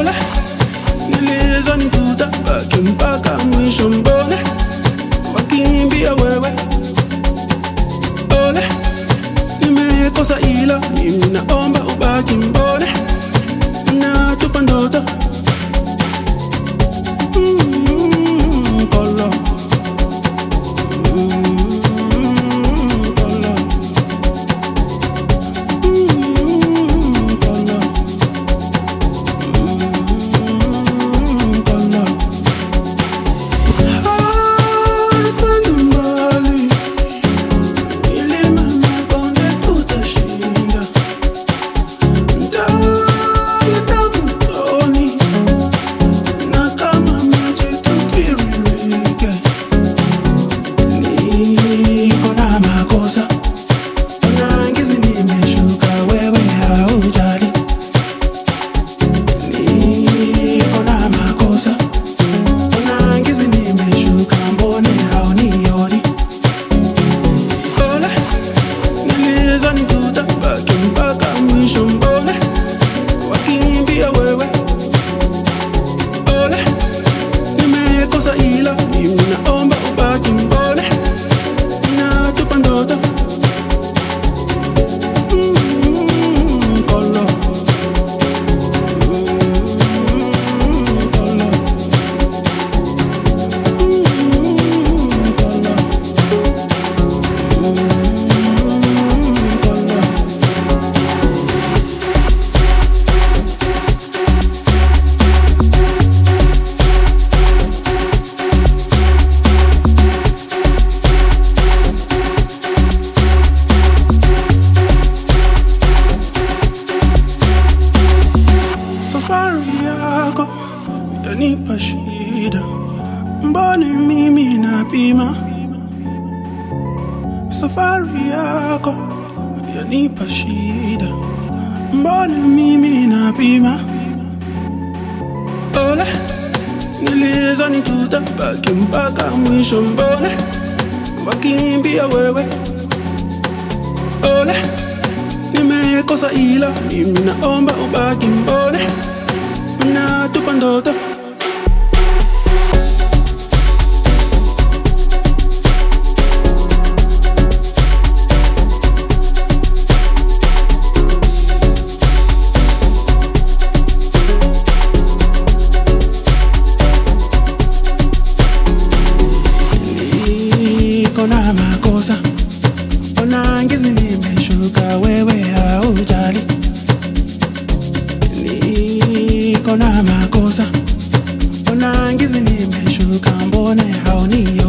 Pole, nilizani tutabaki mpaka mwisho mbone wakimbia wewe Pole, nimekosa ila mimi naomba ubaki mbone natupa ndoto Mm, Polo. Mm, Polo. Mm, Polo. Mm, Polo. Hapa nyumbani, milima mabonde tutashinda. Ntaleta mtoni, na kama maji tutiririke. Niko na makosa, na ngizi nimeshuka, wewe haujali. Niko na makosa Ona ngizi nimeshuka, mbone haunioni? Pole, nilizani tutabaki mpaka mwisho, mbone wakimbia wewe? Pole, nimekosa ila mimi naomba ubaki, mbone natupa ndoto Mm, Polo. Mm, Polo. Safari yako yanipa shida, mbona mimi napima? Safari yako yanipa shida, mbona mimi napima? Pole, nilizani tutabaki mpaka mwisho, mbona wakimbia wewe? Pole, nimekosa ila mimi naomba ubaki, mbona natupa ndoto niko na makosa, ona ngizi nimeshuka, wewe haujali. Niko na makosa, ona ngizi nimeshuka, mbone haunioni?